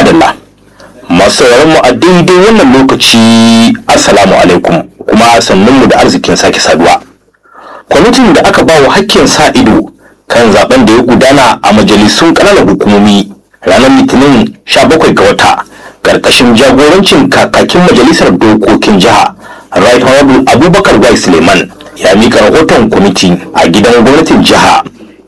madalla masu mu a daidai wannan lokaci assalamu alaikum kuma sannunmu da arzikin sake saduwa kwamitin da aka ba wa hakkin sa ido kan zaben da ya gudana a majalisun ƙananan hukumomi ranar litinin 17 ga wata ƙarƙashin jagorancin kakakin majalisar dokokin jiha right honorable abubakar wai suleiman ya mika rahoton kwamiti a gidan gwamnatin jiha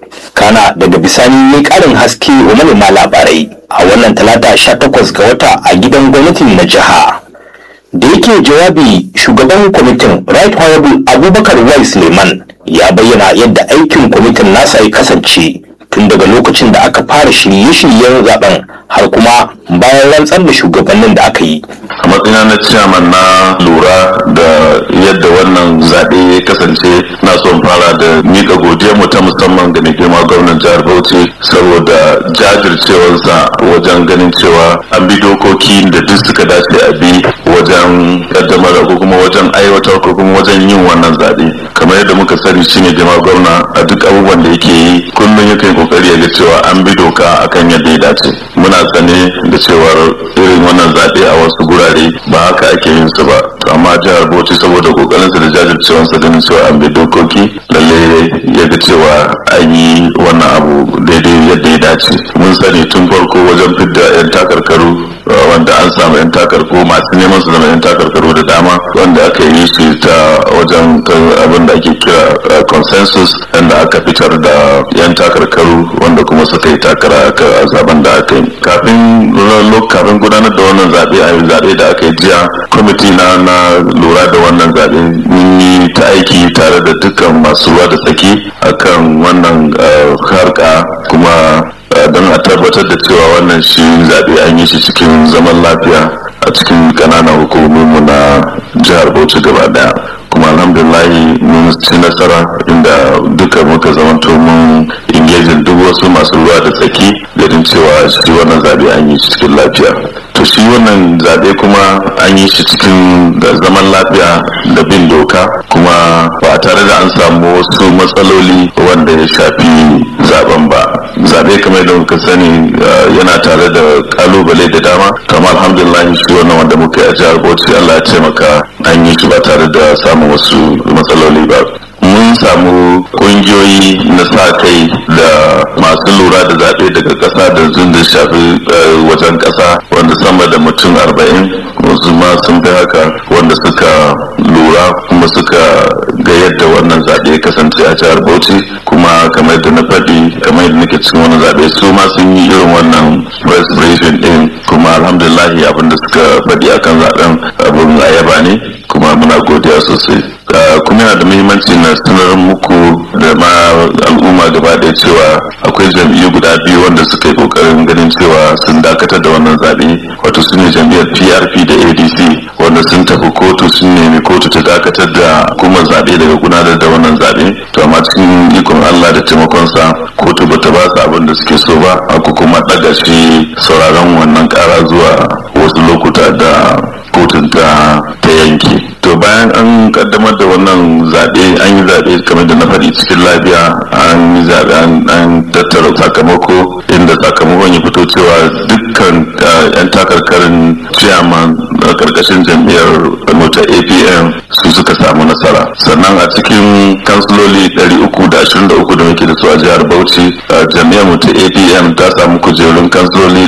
kana daga bisani ya karin haske wa manema labarai a wannan talata 18 ga wata a gidan gwamnatin na jiha da yake jawabi shugaban kwamitin right honorable abubakar wai suleiman ya bayyana yadda aikin kwamitin nasa ya kasance tun daga lokacin da aka fara shirye-shiryen zaben har kuma bayan rantsar da shugabannin da aka yi a matsayina na ciyaman na lura da yadda wannan zaɓe ya kasance na son fara da miƙa godiyar mu ta musamman ga mai girma gwamnan jihar bauchi saboda jajircewarsa wajen ganin cewa an bi dokoki da duk suka dace a bi wajen kaddamar ko kuma wajen aiwatar ko kuma wajen yin wannan zaɓe kamar yadda muka sani shi ne girma gwamna a duk abubuwan da yake yi kullum yakan kokari ya ga cewa an bi doka akan yadda ya dace muna sane da cewar irin wannan zaɓe a wasu gurare ba haka ake yin su ba to amma jihar bauchi saboda kokarinsa da jajircewarsa ganin cewa an bi dokoki lalle ya ga cewa an yi wannan abu daidai yadda ya dace mun sani tun farko wajen fidda 'yan takarkaru wanda an samu 'yan takarkaru masu neman su zama 'yan takarkaru da dama wanda aka yi su ta wajen abin da ake kira consensus inda aka fitar da 'yan takarkaru wanda kuma suka yi takara a zaben da aka yi kafin kafin gudanar da wannan zaɓe a zaɓe da aka yi jiya kwamiti na na lura da wannan zaɓe mun yi ta aiki tare da dukkan masu ruwa da tsaki akan wannan harka kuma don a tabbatar da cewa wannan shi zaɓe an yi shi cikin zaman lafiya a cikin ƙananan hukumominmu na jihar bauchi gaba daya kuma alhamdulillahi mun ci nasara inda duka muka zamanto mun ingejin duk wasu masu ruwa da tsaki ganin cewa shi wannan zaɓe an yi shi cikin lafiya to shi wannan zaɓe kuma an yi shi cikin zaman lafiya da bin doka kuma ba tare da an samu wasu matsaloli wanda ya shafi zaben ba zaɓe kamar da muka sani yana tare da kalubale da dama kama alhamdulillah shi wannan wanda muka yi a jihar bauchi allah ya taimaka an yi shi ba tare da samun wasu matsaloli ba mun samu kungiyoyi na sa kai da masu lura da zaɓe daga ƙasa da zun da shafi wajen ƙasa wanda sama da mutum arba'in wasu ma sun fi haka wanda suka lura kuma suka ga yadda wannan zaɓe kasance a jihar bauchi kuma kamar da na faɗi kamar yadda nake cikin wannan zaɓe su ma sun yi irin wannan press briefing ɗin kuma alhamdulillah abin da suka faɗi akan zaɓen abin ayaba ne kuma muna godiya sosai kuma yana da muhimmanci na sanar muku da ma al'umma gaba ɗaya cewa akwai jam'iyyu guda biyu wanda suka yi kokarin ganin cewa sun dakatar da wannan zaɓe wato su ne jam'iyyar prp da adc wanda sun tafi kotu sun nemi kotu ta dakatar da hukumar zaɓe daga gudanar da wannan zaɓe to amma cikin ikon allah da taimakonsa kotu bata ba su abin da suke so ba aku kuma ɗaga shi sauraron wannan ƙara zuwa wasu lokuta da kotun ta yanke to bayan an kaddamar da wannan zaɓe an yi zaɓe kamar da na faɗi cikin lafiya an yi zaɓe an tattara sakamako inda sakamakon ya fito cewa dukkan yan takarkarin chairman na karkashin jam'iyyar mota apm su suka samu nasara sannan a cikin kansiloli 323 da muke da su a jihar bauchi jam'iyyar mota apm ta samu kujerun kansiloli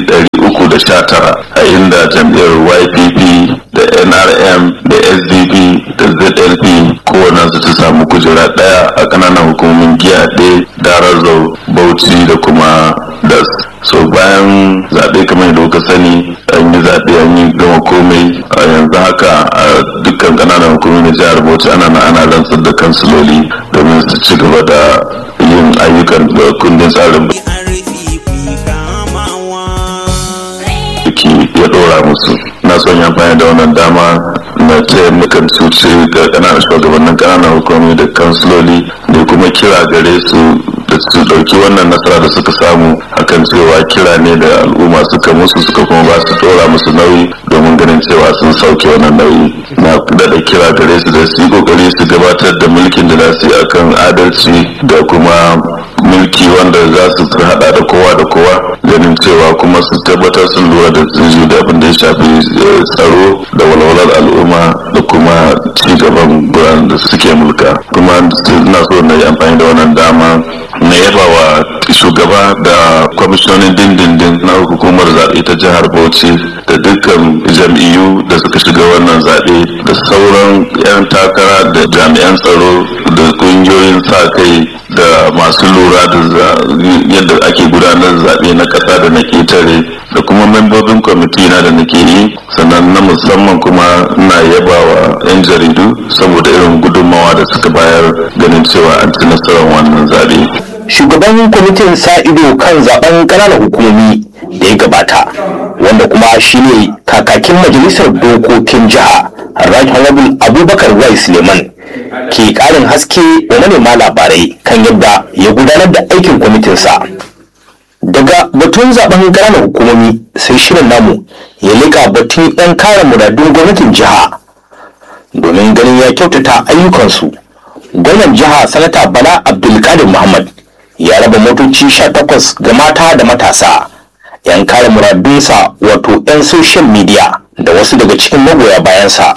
319 a inda jam'iyyar ypp da nrm da sdp da zlp kowane su ta samu kujera daya a kananan hukumomin giya ɗaya darazau bauchi da kuma das so bayan zaɓe kamar yadda kuka sani an yi zaɓe an yi gama komai a yanzu haka a dukkan kananan hukumomin jihar bauchi ana na ana rantsar da kansiloli domin su ci gaba da yin ayyukan da kundin tsarin ya ɗora musu na son ya amfani da wannan dama na taya nukan cuce ga ƙananan shugabannin ƙananan hukumomi da kansiloli da kuma kira gare su da su ɗauki wannan nasara da suka samu akan cewa kira ne da al'umma suka musu suka kuma ba su ɗora musu nauyi domin ganin cewa sun sauke wannan nauyi na daɗa kira gare su da su yi ƙoƙari su gabatar da mulkin da za su yi akan adalci da kuma mulki wanda za su hada da kowa da kowa ganin cewa kuma su tabbatar sun lura da tsiri da abin da ya shafi tsaro da walwalar al'umma da kuma ci gaban guran da suke mulka kuma ina so na yi amfani da wannan dama na yaba wa shugaba da kwamishinonin dindindin na hukumar zaɓe ta jihar bauchi da dukkan jam'iyyu da suka shiga wannan zaɓe da sauran 'yan takara da jami'an tsaro da ƙungiyoyin sa kai da masu lura da yadda ake gudanar zaɓe na ƙasa da na ƙetare da kuma membobin kwamiti na da nake yi sannan na musamman kuma na yaba wa 'yan jaridu saboda irin gudunmawa da suka bayar ganin cewa an ci nasarar wannan zaɓe. shugaban kwamitin sa ido kan zaben ƙananan hukumomi da ya gabata wanda kuma shine kakakin majalisar dokokin jiha right honorable abubakar wai suleiman ke ƙarin haske wa manema labarai kan yadda ya gudanar da aikin kwamitinsa daga batun zaben ƙananan hukumomi sai shirin namu ya liƙa batun 'yan kare muradun gwamnatin jiha domin ganin ya kyautata ayyukansu gwamnan jiha sanata bala abdulkadir muhammad ya raba motoci 18 ga mata da matasa 'yan kare muradunsa wato 'yan social media da wasu daga cikin magoya bayansa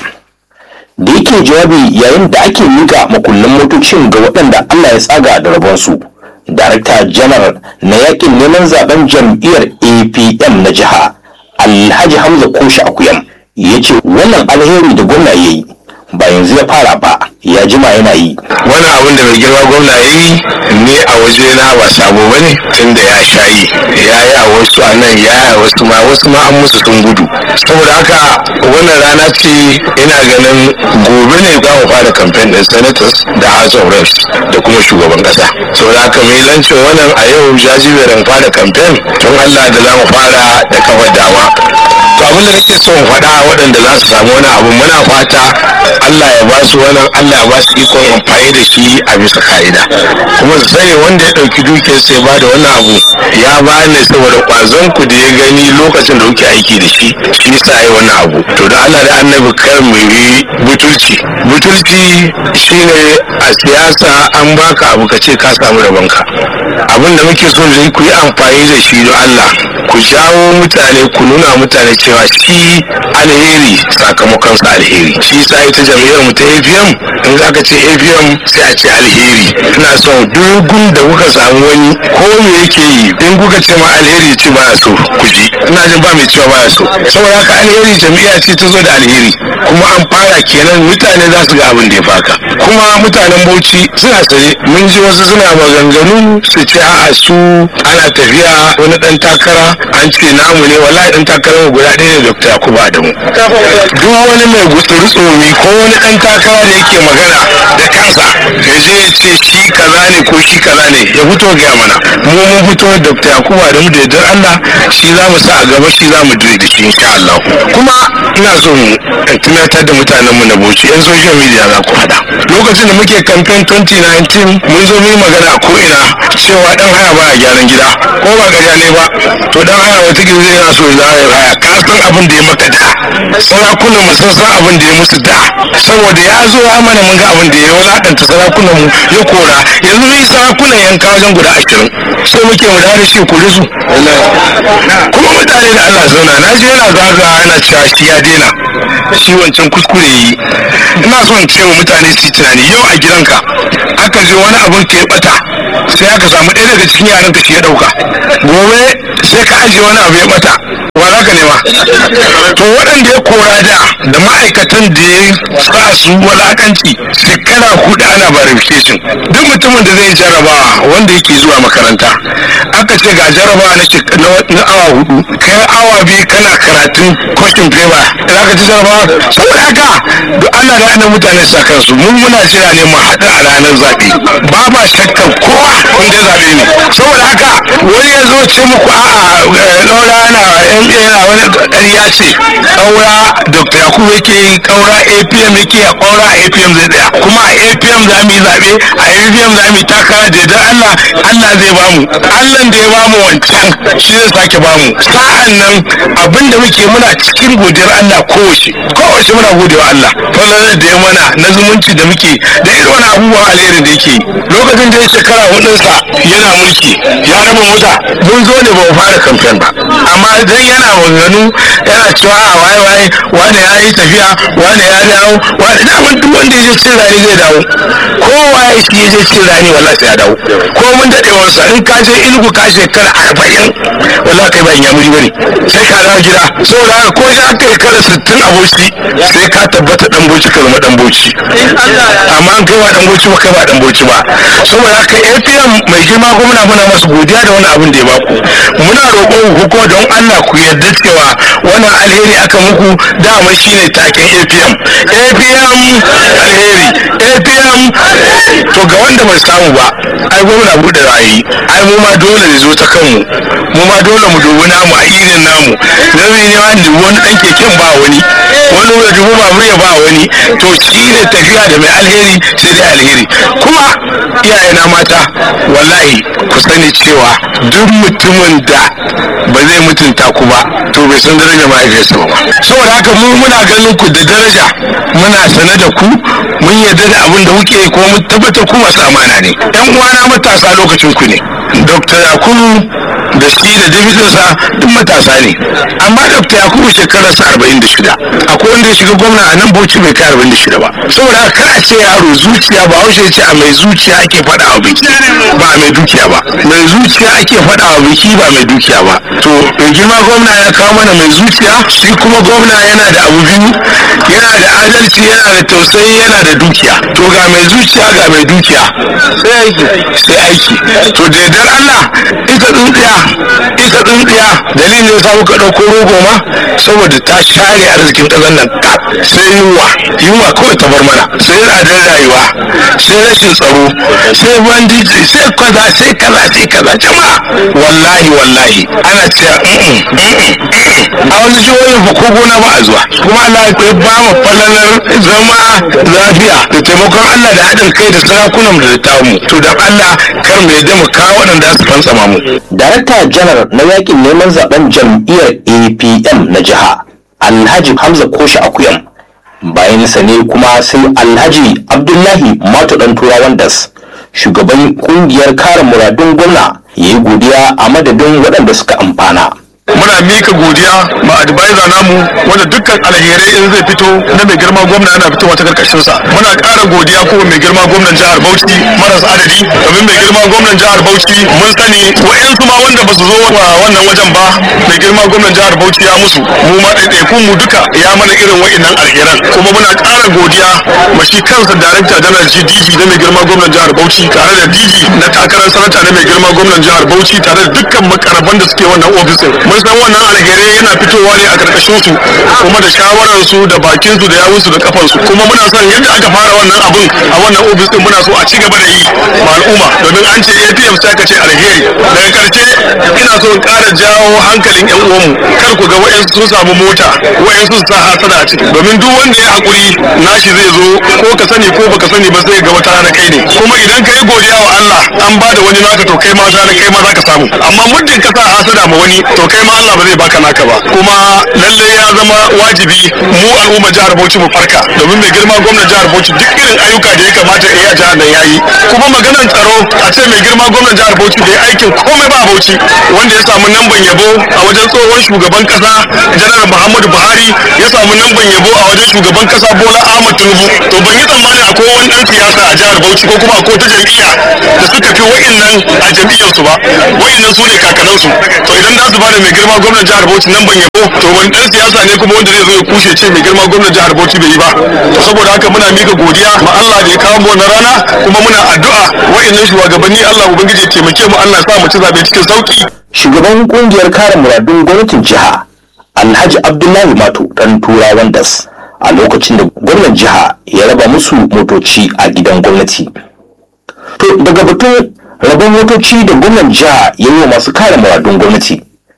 da yake jawabi yayin da ake miƙa makullin motocin ga waɗanda allah ya tsaga da rabonsu darakta janar na yakin neman zaben jam'iyyar apm na jiha alhaji hamza koshi akuyam ya ce wannan alheri da gwamna ya yi ba yanzu ya fara ba ya jima yana yi wani abin da mai girma gwamna ya yi ne a waje na ba sabo ba ne tun da ya sha yi ya yi a wasu a nan ya yi a wasu ma wasu ma an musu sun gudu saboda haka wannan rana ce ina ganin gobe ne za mu fara kamfen din senators da house of reps da kuma shugaban kasa saboda haka mai lancin wannan a yau jajiberin fara kamfen don allah da za mu fara da kawar dama to abin da nake so in faɗa waɗanda za su samu wani abu muna fata Allah ya ba su wannan Allah ya ba su ikon amfani da shi a bisa ka'ida kuma su sani wanda ya ɗauki dukiyar sai ba da wannan abu ya ba ne saboda ƙwazon ku da ya gani lokacin da kuke aiki da shi shi sa yi wannan abu to da Allah da annabi kar mu yi butulci butulci shine a siyasa an baka abu ka ce ka samu rabonka abin da muke so da ku yi amfani da shi don Allah ku jawo mutane ku nuna mutane cewa shi alheri sakamakon sa alheri shi sa ita jam'iyyar mu ta APM in aka ce APM sai a ce alheri ina son dogun da kuka samu wani ko me yake yi in kuka ce ma alheri ce ba so ku ji ina jin ba mai cewa ba so saboda haka alheri jam'iyya ce ta zo da alheri kuma an fara kenan mutane za su ga abin da ya faka kuma mutanen Bauchi suna sane mun ji wasu suna maganganu su ce a'a su ana tafiya wani dan takara an ce namu ne wallahi dan takarar mu guda ɗaya ne Dr. Yakubu Adamu duk wani mai gutsuri tsomi ko wani dan takara da yake magana da kansa ya je ya ce shi kaza ne ko shi kaza ne ya fito ga mana mu mun fito Dr. Yakubu Adamu da yardar Allah shi za mu sa a gaba shi za mu dire da shi insha Allah kuma ina so in tunatar da mutanen mu na Bauchi yan social media za ku faɗa lokacin da muke campaign 2019 mun zo mu yi magana a ko'ina cewa dan haya ba a gyaran gida ko ba ƙarya ne ba to dan haya wata gizo yana so ya haya ka san abin da ya maka da sarakunan mu sun san abin da ya musu da saboda ya zo ya mana mun ga abin da ya wulakanta sarakunan mu ya kora yanzu ni sarakunan yanka wajen guda ashirin sai muke mu da shi kuri su kuma mutane da Allah zauna na je yana zagawa yana cewa shi ya daina shi wancan kuskure yi ina son ce wa mutane su yi tunani yau a gidanka aka je wani abin ka ya bata sai aka samu ɗaya daga cikin yaran ka shi ya ɗauka gobe sai ka ajiye wani abu ya bata wa za ka nema to waɗanda ya kora da da ma'aikatan da ya sa su walakanci shekara hudu ana verification duk mutumin da zai jarabawa wanda yake zuwa makaranta aka ce ga jarabawa na awa hudu kai awa biyu kana karatun question paper za ka ci jarabawa saboda haka duk ana da ana mutane sa kansu mun muna jira ne mu haɗu a ranar zaɓe ba ba shakkan kowa wanda zaɓe ne saboda haka wani ya zo ce muku a'a ɗaura ana yan tsintsiya yana wani ƙarya ce ƙaura dr yakubu yake yi ƙaura apm yake a ƙaura apm zai tsaya kuma a apm za mu yi zaɓe a apm za mu yi takara da yardar allah allah zai bamu allah da ya bamu wancan shi zai sake bamu sa'an nan abin da muke muna cikin godiyar allah kowace kowace muna godewa allah falalar da ya mana na zumunci da muke da irin wani abubuwan alherin da yake yi lokacin da ya shekara hudunsa yana mulki ya raba mota mun zo ne ba mu fara kamfen ba amma dan yana maganganu yana cewa a waye waye wani ya yi tafiya wani ya dawo wani daman duk wanda ya je cin rani zai dawo kowa ya shi ya je cin rani wallahi sai ya dawo ko mun daɗewarsa in ka je ilgu ka shekara arba'in wallahi kai ba in yamuri bane sai ka dawo gida saboda haka ko ya kai kara sittin a boci sai ka tabbata dan boci ka zama dan boci amma an kai ba dan boci ba kai ba dan boci ba saboda haka apm mai girma gwamna muna masu godiya da wani abin da ya baku muna roƙon ku kuma don allah ku yarda cewa wannan alheri aka muku dama shine taken apm apm alheri apm to ga wanda bai samu ba ai gwamna buɗe ra'ayi ai mu ma dole ne zo ta kanmu mu ma dole mu dubi namu a irin namu zai ne wani wani ɗan keken ba wani wani wani dubu babur ya ba wani to shi ne tafiya da mai alheri sai dai alheri kuma iyayena mata wallahi ku sani cewa duk mutumin da ba zai mutunta ku ba to bai san daraja mahaifiyarsa ba saboda haka mu muna ganin ku da daraja muna sane da ku mun yarda da abin da kuke yi kuma mun tabbatar ku masu amana ne yan uwana matasa lokacin ku ne dr yakubu da shi da dibitinsa duk matasa ne amma dr yakubu shekararsa arba'in da shida akwai wanda ya shiga gwamna a nan bauchi bai kai arba'in da shida ba saboda haka kar a ce yaro zuciya ba haushe ce a mai zuciya ake faɗa wa biki ba a mai dukiya ba mai zuciya ake faɗa wa biki ba mai dukiya ba to mai girma gwamna ya kawo mana mai zuciya shi kuma gwamna yana da abu biyu yana da adalci yana da tausayi yana da dukiya to ga mai zuciya ga mai dukiya sai aiki sai aiki to da yardar Allah ita tsintsiya ita tsintsiya dalilin ya samu ka ɗauko rogo ma saboda ta share arzikin ƙasar nan kaf sai yunwa yunwa kawai ta bar mana sai tsadar rayuwa sai rashin tsaro sai bandiji sai kaza sai kaza sai kaza jama'a wallahi wallahi ana cewa a wani jihohin fa ko gona ba a zuwa kuma Allah ya ba mu falalar zama lafiya da taimakon Allah da haɗin kai da sarakunan da tamu to dan Allah kar mu yadda mu kawo waɗanda su fantsama mu darakta janar na yakin neman zaben jam'iyyar apm na jiha alhaji hamza koshi akuyam bayan sa ne kuma sai alhaji abdullahi mato dan turawan das shugaban kungiyar kare muradun gwamna ya yi godiya a madadin waɗanda suka amfana muna mika godiya ma advisor namu wanda dukkan alherai in zai fito na mai girma gwamna yana fitowa ta karkashin sa muna ƙara godiya kuma mai girma gwamnan jihar Bauchi maras adadi domin mai girma gwamnan jihar Bauchi mun sani wa'yansu ma wanda ba su zo wa wannan wajen ba mai girma gwamnan jihar Bauchi ya musu mu ma ɗaiɗaikun mu duka ya mana irin wa'innan alheran kuma muna ƙara godiya ma shi kansa director general GDG na mai girma gwamnan jihar Bauchi tare da DG na takarar sanata na mai girma gwamnan jihar Bauchi tare da dukkan makaraban da suke wannan ofisin mun san wannan alherai yana fitowa ne a karkashin su kuma da shawarar su da bakin su da yawun su da kafan su kuma muna son yadda aka fara wannan abun a wannan ofis din muna so a ci gaba da yi ma al'umma domin an ce APM sai ka ce alheri daga karshe ina so in ƙara jawo hankalin yan uwanmu kar ku ga wa'yansu sun samu mota wa'yansu su sa hasada a ciki domin duk wanda ya hakuri nashi zai zo ko ka sani ko baka sani ba sai ga wata rana kai ne kuma idan ka yi godiya wa Allah an ba da wani naka to kai ma rana kai ma zaka samu amma muddin ka sa hasada ma wani to kai ma Allah ba zai baka naka ba kuma lalle ya zama wajibi mu al'umma jihar Bauchi mu farka domin mai girma gwamnan jihar Bauchi duk irin ayyuka da ya kamata ya jihar nan yayi kuma maganar tsaro a ce mai girma gwamnan jihar Bauchi bai aikin komai ba a Bauchi wanda ya samu namban yabo a wajen tsohon shugaban kasa janar Muhammadu Buhari ya samu namban yabo a wajen shugaban kasa Bola Ahmed Tinubu to ban yi tsammani akwai wani dan siyasa a jihar Bauchi ko kuma akwai ta jam'iyya da suka fi wa'innan a jam'iyyarsu ba wa'innan su ne kakanansu to idan za su bada mai girma gwamnan jihar Bauchi nan ban yabo to wani dan siyasa ne kuma wanda zai zo ya kushe ce mai girma gwamnan jihar Bauchi bai yi ba to saboda haka muna mika godiya ma Allah da ya kawo mu wannan rana kuma muna addu'a wa'annan shugabanni Allah ubangiji ya taimake mu Allah ya sa mu ci zabe cikin sauki shugaban kungiyar kare muradun gwamnatin jiha alhaji abdullahi mato dan turawan das a lokacin da gwamnan jiha ya raba musu motoci a gidan gwamnati to daga batun rabon motoci da gwamnan jiha ya yi wa masu kare muradun gwamnati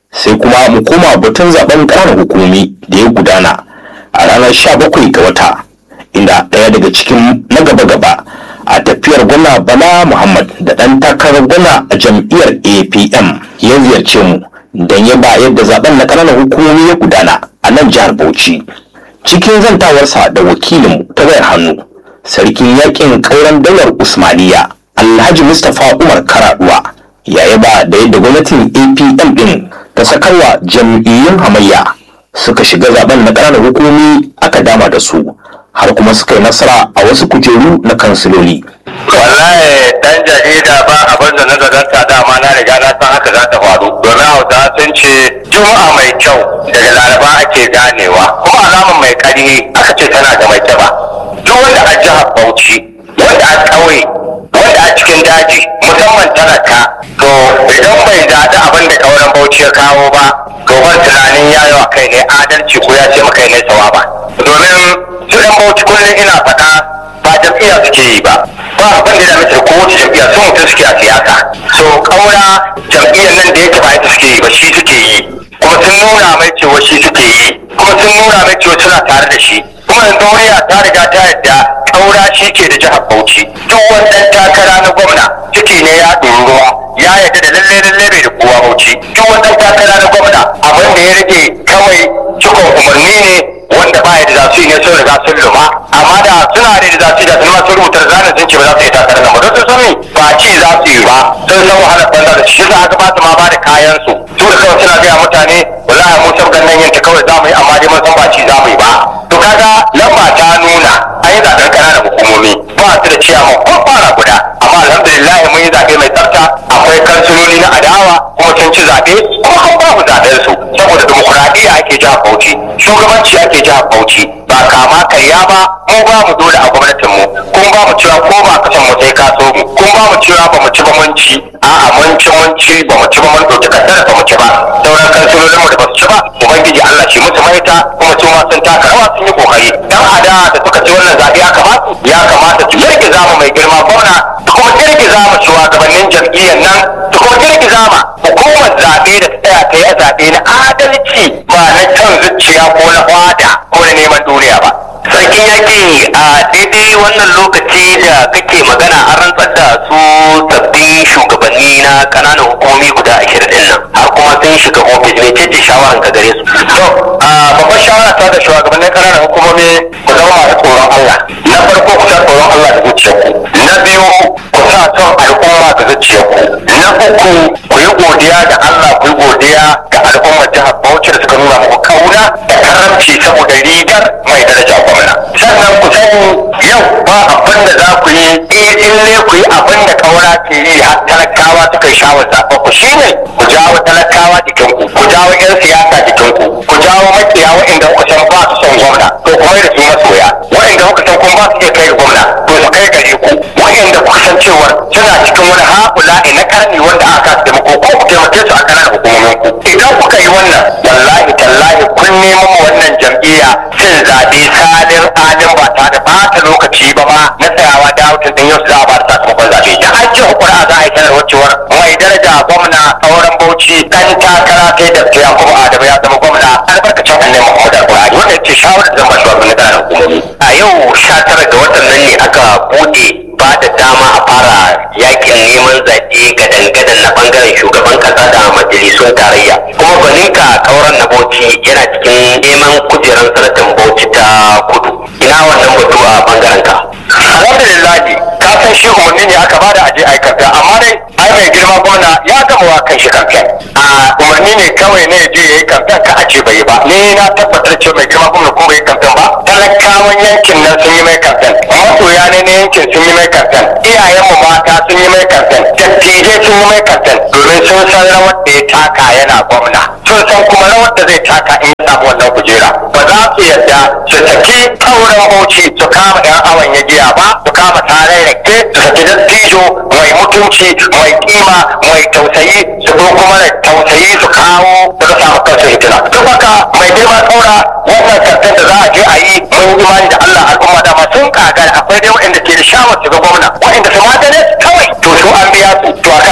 sai kuma mu koma batun zaben ƙananan hukumomi da ya gudana a ranar 17 ga wata inda ɗaya daga cikin na gaba-gaba a tafiyar gwamna bala muhammad da ɗan takarar gwamna a jam'iyyar apm ya ziyarce mu don ya ba yadda zaben na ƙananan hukumomi ya gudana a nan jihar bauchi cikin zantawarsa da wakilinmu ta wayar hannu sarkin yakin ƙauren daular usmaniya alhaji mustapha umar karaduwa ya yaba da yadda gwamnatin apm din ta sakarwa jam'iyyun hamayya suka shiga zaben na ƙananan hukumomi aka dama da su har kuma suka yi nasara a wasu kujeru na kansiloli wallahi dan jarida ba abin da na zaganta dama na riga na san haka za ta faru domin hausa sun ce juma'a mai kyau daga laraba ake ganewa kuma alaman mai ƙarfi aka ce tana da mai ba duk wanda a jihar bauchi wanda a ƙauye wanda a cikin daji musamman talaka to idan bai zaɗi abin da ƙauren bauchi ya kawo ba to ban tunanin ya yi wa kai ne adalci ko ya ce maka ne sawa ba domin su ɗan bauchi kullum ina faɗa ba jam'iyya suke yi ba ba abin da ya mace ko wace jam'iyya sun mutum suke a siyasa so ƙaura jam'iyyar nan da yake ba ita suke yi ba shi suke yi kuma sun nuna mai cewa shi suke yi kuma sun nuna mai cewa suna tare da shi kuma yanzu wariya ta riga ta yadda ƙaura shi ke da jihar bauchi duk wannan takara na gwamna ciki ne ya ɗori ruwa ya yadda da lalle lalle bai da kowa bauchi duk wannan takara na gwamna abin da ya rage kawai cikon umarni ne wanda ba da za su yi ne sun riga sun luma amma da suna da za su yi da sun ma sun rubuta zanen sun ce ba za su yi takarar nan ba don sun sani ba ci za su yi ba sun san wahalar banza da shi za a ba su ma ba da kayan su su da kawai suna gaya mutane wallahi mu sabgan nan yanke kawai za mu yi amma dai mun san ba ci za mu yi ba to kaga lamba ta nuna an yi zaɓen ƙananan hukumomi ba su da ciyaman ko fara guda amma alhamdulillah mun yi zaɓe mai tsafta akwai kansiloli na adawa kuma sun ci zaɓe kuma an ba mu zaɓen su saboda dimokuraɗiyya ake jihar Bauchi shugabanci ake jihar Bauchi ba kama karya ba mu ba mu dole a gwamnatin mu kun ba mu cewa ko ba kasan mu sai ka so mu kun ba mu cewa ba mu ci ba mun ci a'a mun ci mun ci ba mu ci ba mun ɗauki kaddara ba mu ci ba sauran kansilolin mu da ba su ci ba ubangiji Allah shi musu maita kuma su ma sun taka rawa sun yi kokari dan ada da suka ci wannan zaɓe ya kamata ya kamata su girgiza mu mai girma gwamna su kuma girgiza mu shugabannin jam'iyyar nan su kuma girgiza ma hukumar zaɓe da ta tsaya ta yi zaɓe na adalci ba na can zuciya ko na fada ko na neman duniya ba. Sarkin yaƙi a daidai wannan lokaci da kake magana an rantsar da su sabbin shugabanni na ƙananan hukumomi guda ashirin ɗin nan har kuma sun shiga ofis mai ce shawaran ka gare su. To, babbar shawara ta da shugabannin ƙananan hukumomi ku zama masu tsoron Allah. Na farko ku sa tsoron Allah da zuciyarku. Na biyu ku sa son al'umma da zuciyarku. Na uku ku yi godiya da Allah ku yi godiya ga al'ummar jihar Bauchi da suka nuna muku kauna da karamci saboda rigar mai daraja gwamna. Sannan ku sani yau ba abin da za ku yi eh in ne ku yi abin da kaura ke yi har talakawa suka yi shawar zaɓa ku shine ku jawo talakawa jikinku ku jawo 'yan siyasa jikinku ku jawo makiya waɗanda kuka san ba su son gwamna to kuma da su masoya waɗanda kuka san kuma ba su iya kai ga gwamna to su kai gare ku waɗanda kuka san cewa suna cikin wani haƙula na karni wanda aka taimako ko ku taimake su a kanan hukumomin ku idan kuka yi wannan wallahi tallahi kun nemo wannan jam'iyya cin zaɓe salin alin ba ta da ɓata lokaci ba ma na tsayawa da hutun ɗin yau za a ba da sakamakon zaɓe da an ji hukura za a yi sanarwar cewar mai daraja gwamna sauran bauchi ɗan takara ta yi da ya kuma adamu ya zama gwamna albarkacin annabi muhammad al-qur'ani wanda ce shawarar zama shugaban na hukumomi a yau sha tara ga watan nan ne aka buɗe ba da dama a fara yakin neman zaɓe gadan-gadan na bangaren shugaban kasa da majalisun tarayya kuma gwaninka kauran na bauchi yana cikin neman kujerar sanatan bauchi ta kudu ina wannan batu a bangaren ka alhamdulillah ka san shi umarni ne aka bada aje aikata amma dai ai mai girma gwamna ya gama wa kan shi kamfen a umarni ne kawai ne je yayi kamfen ka a ce bai ba ni na tabbatar cewa mai girma gwamna ko bai kamfen ba talakawan yankin nan sun yi mai kamfen masoya ne na yankin sun yi mai kamfen iyayenmu mata sun yi mai kamfen dattijai sun yi mai kamfen domin sun san rawar da ya taka yana gwamna sun san kuma rawar da zai taka in ya samu wannan kujera ba za su yadda su saki kauran bauchi su kama yan awon ya giya ba su kama tarai rake su saki dattijo mai mutunci mai kima mai tausayi su ko kuma da tausayi su kawo da su samu kansu hitina duk haka mai girma saura wannan kamfen da za a je a yi mun imani da Allah al'umma da sun kagara akwai dai waɗanda ke da shawar su ga gwamna waɗanda su magane kawai to su an biya su to aka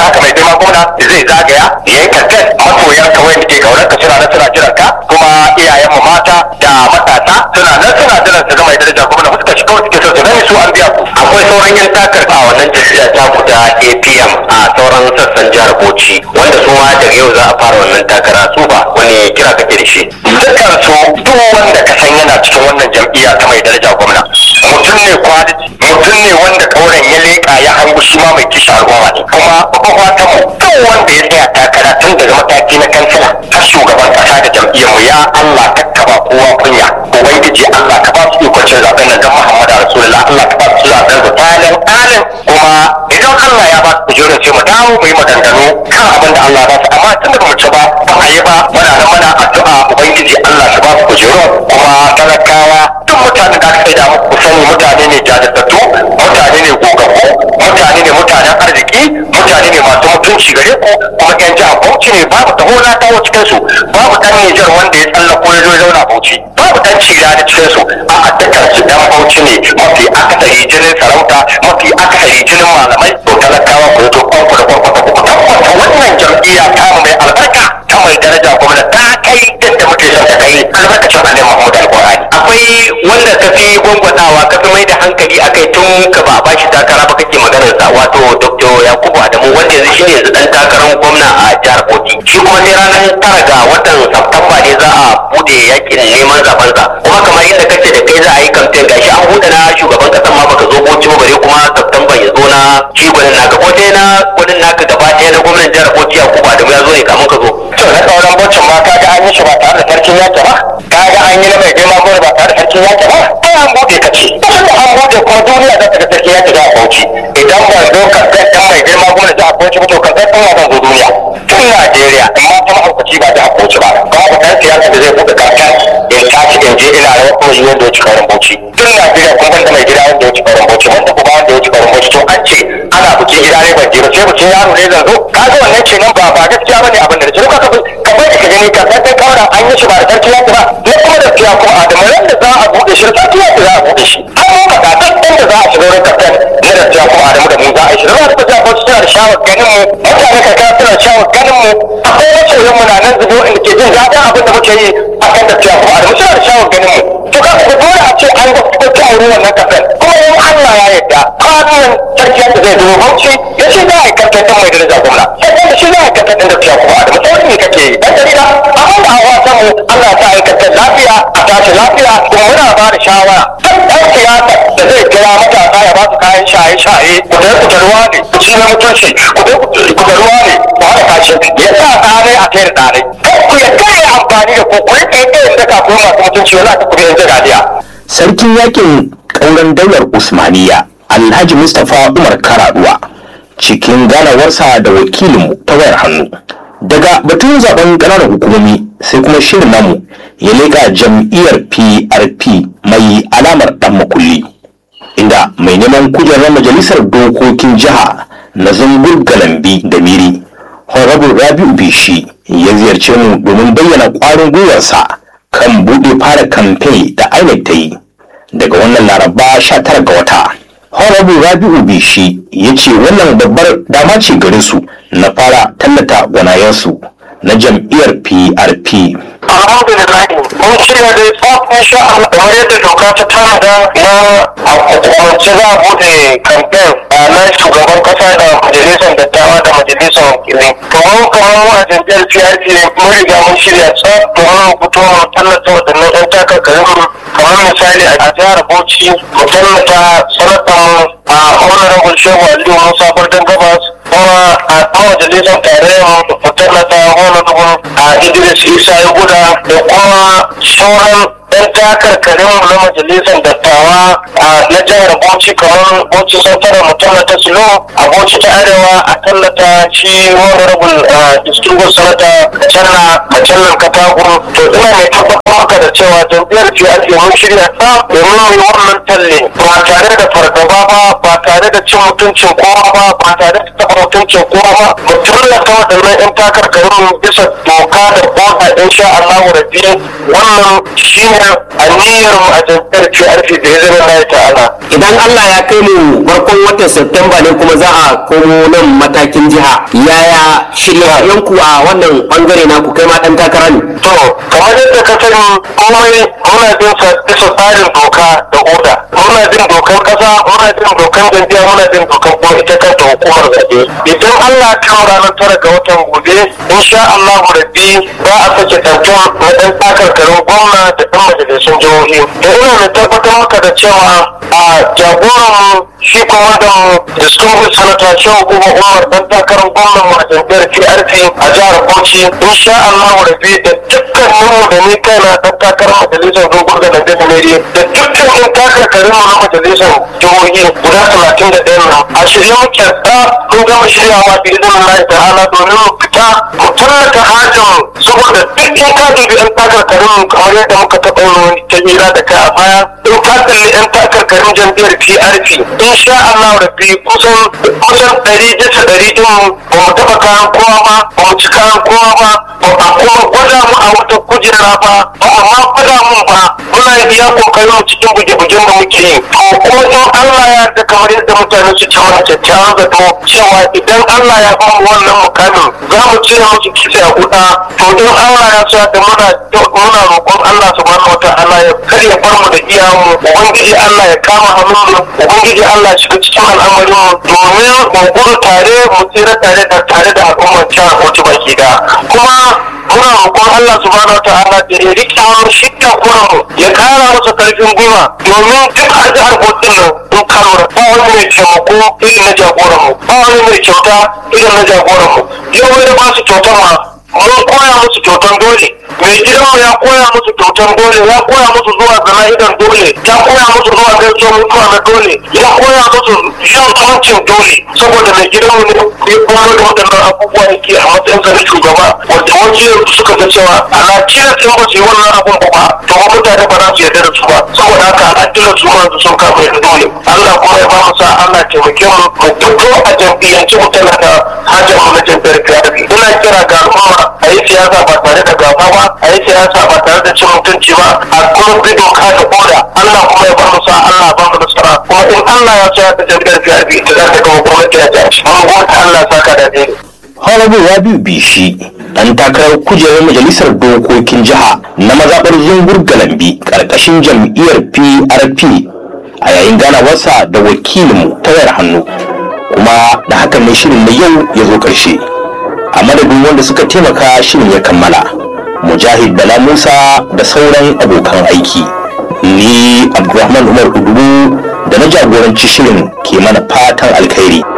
haka mai girma gwamna zai zagaya ya yi kankan masoyan ka wanda ke kaunar ka suna nan suna jiran ka kuma iyayen mu mata da matasa suna nan suna jiran su ga mai daraja gwamna fuskar shi kawai suke so su gani su an biya ku akwai sauran yan takar a wannan jam'iyya ta ku ta APM a sauran sassan jihar Bauchi wanda su ma daga yau za a fara wannan takara su ba wani kira kake da shi dukkan su duk wanda ka san yana cikin wannan jam'iyya ta mai daraja gwamna mutum ne quality mutum ne wanda kauren ya leƙa ya hangu shi ma mai kishi al'umma ne kuma babban fata mu duk wanda ya tsaya takara tun daga mataki na kansila har shugaban kasa da jam'iyyar mu ya Allah kakkaba kowa kunya ubangiji Allah ka ba su ikon cin zaben nan dan Muhammadu Rasulullah Allah ka ba su zaben su talin talin kuma idan Allah ya ba su kujerun sai mu dawo mu yi maganganu kan abin da Allah ya ba su amma tun da ba mu ci ba ba a yi ba muna nan muna addu'a ubangiji Allah shi ba su kujerun kuma talakawa duk mutanen da aka sai da muku sani mutane ne jajirtattu mutane ne gogaggu mutane ne mutanen arziki mutane ne masu mutunci gare ku kuma yan jihar Bauchi ne babu taho na tawo cikin su babu dan Nijar wanda ya tsallako ya zo ya zauna Bauchi babu dan cira da cikin su a addakar su dan Bauchi ne mafi akasari jinin sarauta mafi akasari jinin malamai to talakawa ku zo kwanku da kwanku ku tabbata wannan jam'iyya ta mai albarka ta mai daraja gwamna ta kai yadda muke son ta kai albarkacin Annabi Muhammad Al-Qur'ani akwai wanda ka fi gwangwanawa ka fi mai da hankali a kai tun ka ba a bashi takara ba kake maganar sa wato dr yakubu adamu wanda yanzu shine yanzu dan takarar gwamna a jihar bauchi shi kuma sai ranar tara ga watan Satumba ne za a bude yakin neman zaben sa kuma kamar inda kace da kai za a yi kamfen gashi an bude na shugaban kasan ma baka zo bauchi ba bare kuma Satumba ya zo na shi gwanin naka ko dai na gwanin naka gaba ɗaya na gwamnan jihar bauchi yakubu adamu ya zo ne kamun ka zo to na sauran bocin ma kaga an yi shi ba tare da sarkin yaki ba kaga an yi na mai girma gwamna ba tare da sarkin yaki ba ai an bude ka ce kusan da an bude kuma duniya za ta ga sarkin yaki za a bauchi idan ban zo kasar dan mai girma gwamna za a bauchi ba to kasar ɗan zan zo duniya tun Najeriya amma ta mahaukaci ba ta bauchi ba babu ɗan siyasa da zai buɗe kankan in tashi in je ina rawar kuma yi wanda ya ci kauran bauchi tun Najeriya kun ban da mai gida wanda ya ci kauran bauchi wanda kuma wanda ya ci kauran bauchi to an ce ana bukin gida ne ban je ba sai bukin yaro ne zan zo kaga wannan kenan ba ba gaskiya bane abin da na ce ka ka ka bai ka gani ka san kaura an yi shi ba da sarki yaki ba na kuma da fiya kuma adamu ran da za a buɗe shi sarki yaki za a buɗe shi an yi faɗa duk inda za a shiga wurin kaftan na da fiya kuma adamu da mu za a yi shi zama da fiya kuma suna da shawar ganin mu mutane ka suna da shawar ganin mu akwai masoyan mu na nan zubo inda ke jin daɗin abin da muke yi a kan da fiya kuma adamu suna da shawar ganin mu to ka ku dole a ce an ga kuma ta wurin wannan kaftan kuma in Allah ya yarda kwanan sarki yaki zai zo bauchi ya ce za a yi kaftan ɗin mai daraja gwamna sai da shi za a yi kaftan ɗin da fiya kuma adamu sai wani kake yi dan jarida abin da hawa samu Allah ta aikata lafiya a tashi lafiya kuma muna ba da shawara duk ɗan siyasa da zai kira matasa ya ba su kayan shaye-shaye ku dai ku da ruwa ne ku ci na mutunci ku dai ku da ruwa ne ku haɗa kashi ya sa tsare a kai da tsare kai ku ya kai amfani da ku ku yi ɗaya da ka kuma masu mutunci wala ta kuma yanzu gadiya. sarkin yakin ƙauren daular usmaniya alhaji mustapha umar karaduwa cikin ganawarsa da wakilinmu ta wayar hannu daga batun zaben ƙananan hukumomi sai kuma shirin namu ya leƙa jam'iyyar prp mai alamar ɗan makulli inda mai neman kujerar majalisar dokokin jiha na zungur galambi da miri honorable rabi'u bishi ya ziyarce mu domin bayyana ƙwarin gwiwarsa kan buɗe fara kamfe da inec ta yi daga wannan laraba 19 ga wata honorable rabi'u bishi ya ce wannan babbar dama ce gare su na fara tallata gwanayensu na jam'iyyar prp alhamdulillah mun shirya da tsaf insha Allah kamar yadda doka ta tanada na a hukumance za a bude kamfen na shugaban kasa da majalisar dattawa da majalisar wakilai kamar kamar mu a jam'iyyar PRP mun riga mun shirya tsaf domin mu fito mu tallata waɗannan 'yan takarkarin kamar misali a jihar Bauchi mu tallata sanatan a honorable Shehu Aliyu Musa Bardan Gabas kuma a ɗan majalisar tarayyar mu tallata honorable a Idris Isa ya guda da kuma sauran ɗan takarkarin mu na majalisar dattawa na jihar Bauchi kamar Bauchi Santara mu tallata Silo a Bauchi ta Arewa a tallata shi honorable distinguished senator Channa Kacallan Katagun to ina mai tabbatar maka da cewa jam'iyyar PRP mun shirya ta domin mu yi wannan talle ba tare da fargaba ba ba tare da cin mutuncin kowa ba ba tare da taɓa mutuncin kowa ba mu tallata waɗannan 'yan takarkarin bisa doka da boda insha Allah rabbi wannan shine aniyar mu a jam'iyyar PRP da ya zama Allah ta'ala idan Allah ya kai mu farkon watan Septemba ne kuma za a komo nan matakin jiha yaya shirye-shiryenku a wannan bangare na ku kai ma dan takara ne To, kamar yadda ka sani komai muna bin sa bisa tsarin doka da oda. Muna bin dokan kasa, muna bin dokan jam'iyya, muna bin dokan kuma ita kanta hukumar zaɓe. Idan Allah ya kawo ranar tara ga watan gobe, insha Allah rabbi za a sake tantan na ɗan takarkarin gwamna da ɗan majalisun jihohi. Da ina mai tabbatar maka da cewa a jagoran shi kuma da distinguished senator shehu kuma umar dan takarar gwamnan mu a jam'iyyar PRP a jihar Bauchi insha Allah rabbi da dukkanin mu da ni kaina dan takarar majalisar dogon da Nande Meri da dukkan yan takarkarin mu na majalisar jihohi guda talatin da ɗaya nan a shirye muke da mun gama shiryawa bi izinin Allah ta'ala domin mu fita mu tallata hajjin saboda duk in ka dubi yan takarkarin mu kamar yadda muka taɓa yin wani ta hira da kai a baya in ka kalli yan takarkarin jam'iyyar PRP insha Allah rabbi kusan kusan ɗari bisa ɗari ɗin ba mu taɓa kayan kowa ba ba mu ci kayan kowa ba ba a kuma gwada mu a wata kujera ba ba a ma gwada mu ba muna iya kokarin mu cikin buge-bugen da muke yi to kuma in Allah ya yarda kamar yadda mutane su ci mana kyakkyawan zato cewa idan Allah ya ba mu wannan mukamin za mu cire musu kitse a kuɗa to in Allah ya sa da muna muna roƙon Allah subhanahu wataala ya kar ya bar mu da iyamu ubangiji Allah ya kama hannun mu ubangiji Allah ya shiga cikin al'amarin mu domin mu gudu tare mu tsira tare da tare da al'ummar jihar Bauchi baki da kuma muna roƙon Allah subhanahu wataala da ya rike mu shi da mu ya kara masa karfin gwiwa domin duk a jihar Bauchi nan in ka lura ba wani mai taimako irin na jagoran mu ba wani mai kyauta irin na jagoran mu yau wani ba su kyautar ma mun koya musu kyautan dole mai gidanmu ya koya musu kyautan dole ya koya musu zuwa zana'idan dole ya koya musu zuwa gaisuwar mutuwa na dole ya koya musu yin kwancin dole saboda mai gidanmu ne ya koyar da waɗannan abubuwa yake a matsayin sa na shugaba wanda wasu yanzu suka ga cewa ana kira sun ba su yi wannan abun ba to ba mutane ba za su yarda da su ba saboda haka ana kira su ma su sun kama yadda dole Allah kuma ya ba mu sa Allah taimake mu mu fito a jam'iyyance mu talaka hajjar mu na jam'iyyar PRP ina kira ga al'umma a yi siyasa ba tare da gaba ba a yi siyasa ba tare da cin mutunci ba a kuma bi doka da koda Allah kuma ya bar mu sa Allah ba mu nasara kuma in Allah ya sa ta jam'iyyar PRP ita za ta gama gwamnati a jihar mun gode Allah ya saka da dai Honorable Rabiu Bishi dan takarar kujerar majalisar dokokin jiha na mazaɓar zungur galambi ƙarƙashin jam'iyyar PRP a yayin ganawarsa da wakilinmu ta wayar hannu kuma da hakan ne shirin na yau ya zo ƙarshe a madadin wanda suka taimaka shirin ya kammala mujahid bala musa da sauran abokan aiki ni abdulrahman umar udubu da na jagoranci shirin ke mana fatan alkhairi